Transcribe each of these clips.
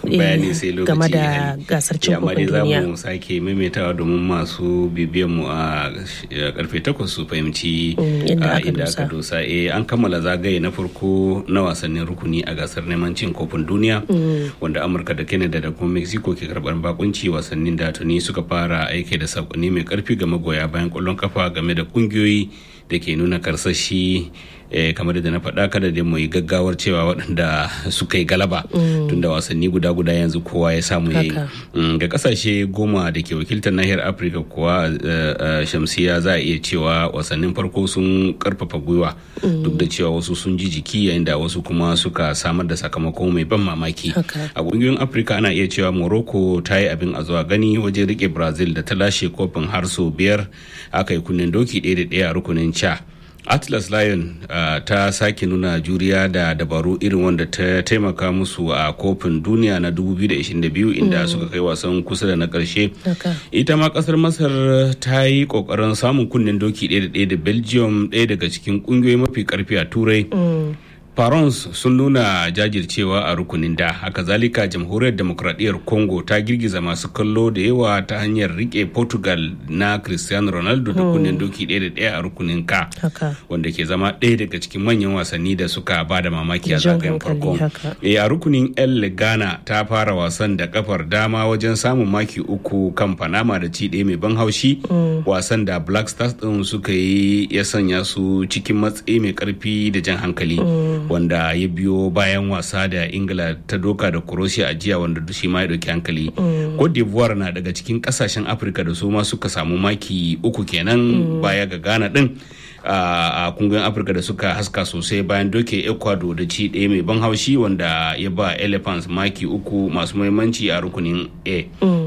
bayani sai lokaci game da gasar cin amma kofin dai za duniya mu sake maimaitawa domin masu bibiyan mu a karfe takwas su fahimci Mm, inda a aka inda dosa. aka dosa eh an kammala zagaye na farko na wasannin rukuni a gasar neman cin kofin duniya wanda amurka da canada da kuma mexico ke karbar bakunci wasannin da tuni suka fara aiki da sakonni mai karfi ga magoya bayan kwallon kafa game da kungiyoyi da ke nuna karsashi eh, kamar da na faɗa kada da mu yi gaggawar cewa waɗanda suka yi galaba tunda wasanni guda guda yanzu kowa ya samu ya yi Haka. Mm, ga kasashe goma da ke wakiltar nahiyar afirka kuwa eh, eh, shamsiya za a iya cewa wasannin farko sun karfafa gwiwa duk da cewa wasu sun ji jiki yayin da wasu kuma suka samar da sakamako mai ban mamaki Haka. a kungiyoyin afirka ana iya cewa morocco ta yi abin a zuwa gani wajen rike brazil da ta lashe kofin har sau biyar aka yi kunnen doki ɗaya da ɗaya a rukunin ca atlas lion uh, ta sake nuna juriya da dabaru irin wanda ta taimaka musu a kofin duniya na 2022 inda suka kai wasan kusa da na karshe Haka. ita ma kasar masar ta yi kokarin samun kunnen doki ɗaya da ɗaya da belgium ɗaya daga cikin ƙungiyoyi mafi karfi a turai Farons sun nuna jajircewa a rukunin da haka zalika jamhuriyar demokradiyyar congo ta girgiza masu kallo da yawa ta hanyar rike portugal na cristiano ronaldo da kunnen doki ɗaya da ɗaya a rukunin ka haka wanda ke zama ɗaya daga cikin manyan wasanni da suka ba da mamaki a Jan zagayen hankali, farko haka. e a rukunin el ghana ta fara wasan da kafar dama wajen samun maki uku kan panama da ci ɗaya mai ban haushi wasan da black stars ɗin suka yi ya sanya su cikin matsayi mai karfi da jan hankali wanda ya biyo bayan wasa da ingila ta doka da croatia a jiya wanda shi ma ya ɗauki hankali cote d'ivoire na daga cikin ƙasashen afirka da su ma suka samu maki uku kenan baya ga ghana ɗin a kungiyoyin afirka da suka haska sosai bayan doke ecuador da ci ɗaya mai ban haushi wanda ya ba elephants maki uku masu muhimmanci a rukunin a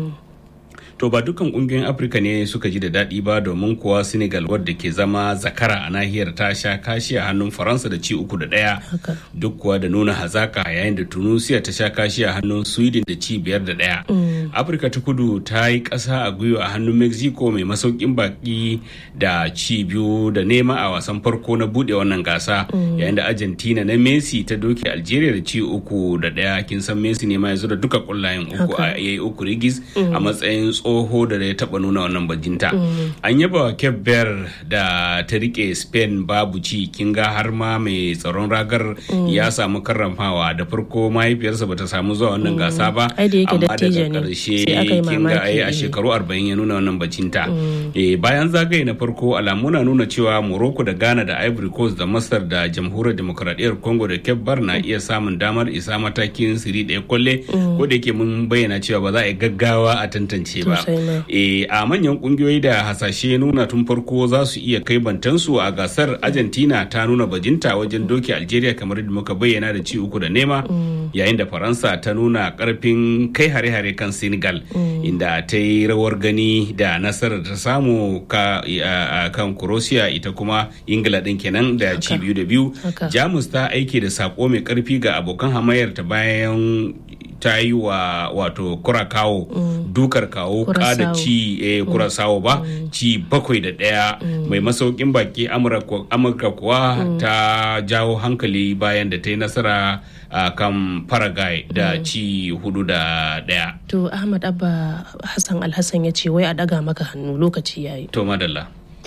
to ba dukkan kungiyoyin afirka ne suka ji da daɗi ba domin kuwa senegal wadda ke zama zakara a nahiyar ta sha kashi a hannun faransa da ci uku da ɗaya Haka. duk kuwa da nuna hazaka yayin da tunisia ta sha kashi a hannun sweden da ci biyar da ɗaya afirka ta kudu ta yi ƙasa a gwiwa a hannun mexico mai masaukin baki da ci biyu da nema a wasan farko na buɗe wannan gasa yayin da argentina na messi ta doke algeria da ci uku da ɗaya kin san messi ne ma ya zo da duka ƙullayen uku Haka. a yayi uku rigis a matsayin tsoho da ya taba nuna wannan bajinta an yaba wa cape verde da ta rike spain babu ci kin ga har ma mai tsaron ragar ya samu karramawa da farko mahaifiyarsa bata samu zuwa wannan gasa ba Ai da yake amma dattijo daga ne, karshe sai aka yi kin ga ai a mamaki. shekaru 40 ya nuna wannan bajinta Eh, bayan zagaye na farko alamu na nuna cewa morocco da ghana da ivory coast da masar da jamhuriyar demokradiyyar congo da cape verde na iya samun damar isa matakin siri ɗaya kwalle ko da yake mun bayyana cewa ba za a yi gaggawa a tantance ba Sosai ma. Eh, a manyan kungiyoyi da hasashe nuna tun farko za su iya kai bantansu a gasar argentina ta nuna bajinta wajen doke algeria kamar yadda muka bayyana da ci uku da nema yayin da faransa ta nuna karfin kai hare-hare kan senegal inda ta yi rawar gani da nasarar ta samu ka, a, a kan croatia ita kuma ingila din kenan da ci biyu da biyu Haka. jamus ta aiki da sako mai karfi ga abokan hamayar ta bayan ta yi wa wato kurakawo dukar kawo kada Curaçao. ci eh, kurasawo ba ci bakwai da ɗaya mai masaukin baki amurka amurka kuwa ta jawo hankali bayan da ta yi nasara a kan paraguay da ci hudu da ɗaya to ahmad abba hassan alhassan ya ce wai a daga maka hannu lokaci yayi to madalla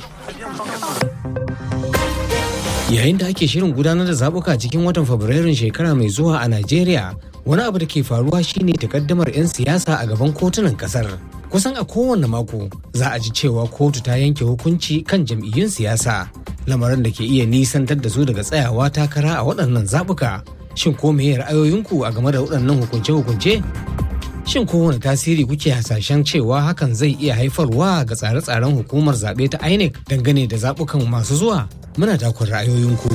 Yayin da ake shirin gudanar da zabuka cikin watan Fabrairun shekara mai zuwa a Najeriya, wani abu da ke faruwa shine takaddamar 'yan siyasa a gaban kotunan kasar. Kusan a kowane mako za a ji cewa kotu ta yanke hukunci kan jam'iyyun siyasa, lamarin da ke iya nisantar da su daga tsayawa takara a waɗannan zabuka. Shin ko meye ra'ayoyinku a game da waɗannan hukunce-hukunce? Shin kowane tasiri kuke hasashen cewa hakan zai iya haifarwa ga tsare-tsaren hukumar zaɓe ta INEC dangane da zaɓukan masu zuwa? Muna dakon ra'ayoyinku.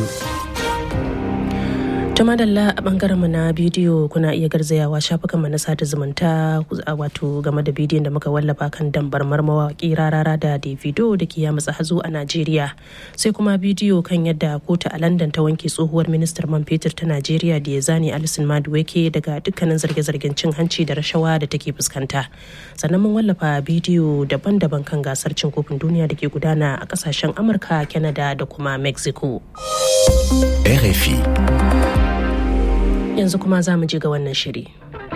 ta madalla a bangaren mu na bidiyo kuna iya garzayawa shafukan mu na sada zumunta a wato game da bidiyon da muka wallafa kan dambar mawaki rarara da davido da ke ya matsa hazo a najeriya sai kuma bidiyo kan yadda kotu a london ta wanke tsohuwar ministar man fetur ta najeriya da ya zane alison maduweke daga dukkanin zarge-zargen cin hanci da rashawa da take fuskanta sannan mun wallafa bidiyo daban-daban kan gasar cin kofin duniya da ke gudana a kasashen amurka canada da kuma mexico RFI. yanzu kuma za mu ji ga wannan shiri.